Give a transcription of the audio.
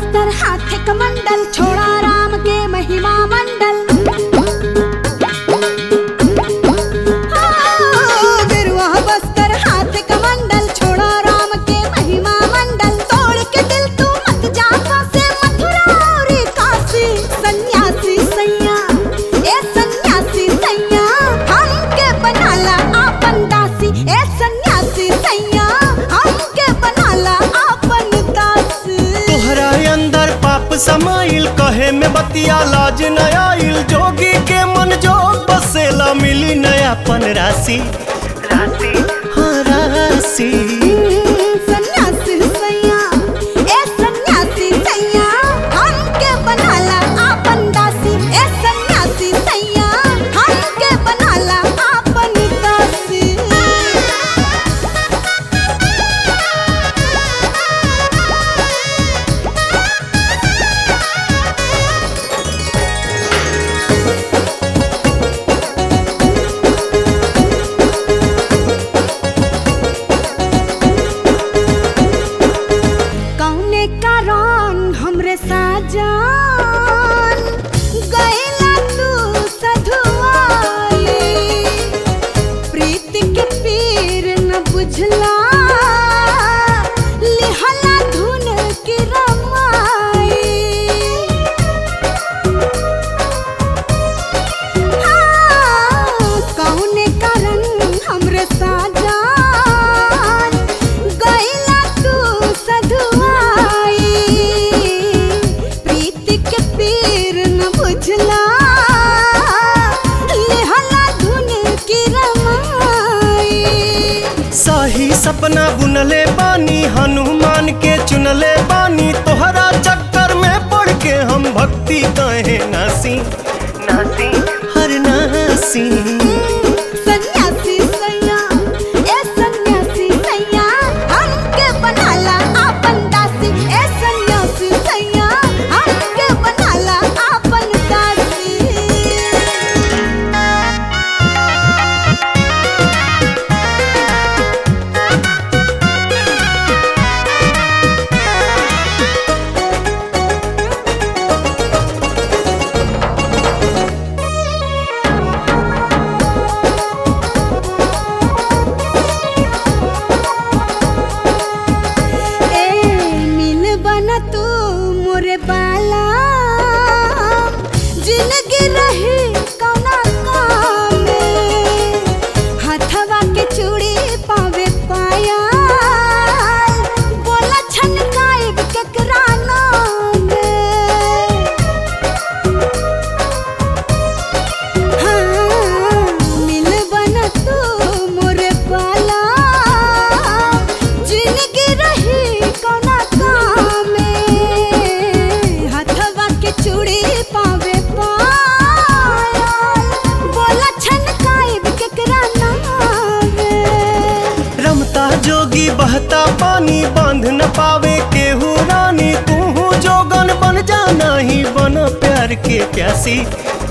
बस्तर हाथ कमंडल छोड़ा राम के महिमा मंडल हाँ, गिरुआ बस्तर हाथ कमंडल छोड़ा राम के महिमा मंडल तोड़ के दिल तू मत जा से मथुरा और काशी सन्यासी सैया ए सन्यासी सैया हमके बनाला आपन दासी ए सन्यासी सैया हमके बनाला आपन दासी तोहरा अंदर पाप समाइल कहे में बतिया लाज न आइल जोगी के मन जोग बसेला मिली नयापन राशि राशि हाँ राशि सन्यासी सैया ए सन्यासी सैया हमके बनाला आपन दासी ए सन्यासी सैया हमके बनाला आपन दासी कौने कारण हमरे साजन गैला तू सधुआई प्रीत के पीर न बुझला लिहला धुन की रमाई कौने कारण हमरे साजान गैला तू सधुआई प्रीत के पीर न बुझला लेहला धुन की रमाई सही सपना बुनले बानी हनुमान के चुनले बानी तोहरा चक्कर में पड़ के हम भक्ति कहे नासी नासी हर नासी सन्यासी सैया ए सन्यासी सैया हमके बनाला आपन दासी ए सन्यासी सैया हमके बनाला आपन दासी ए मिल बना तू मोरे बाला जिंदगी रही कौना काम में हथवा के चूड़ी पावे पाया बोला छनकाए केकरा नाम में हाँ, मिल बना तू मोरे बाला जिंदगी रही कौना काम में हथवा के चूड़ी पावे पाया बोला छनकाए केकरा नाम में रमता जोगी बहता पानी बांध न पावे केहू रानी तू जोगन बन जाना ही बन प्यार के प्यासी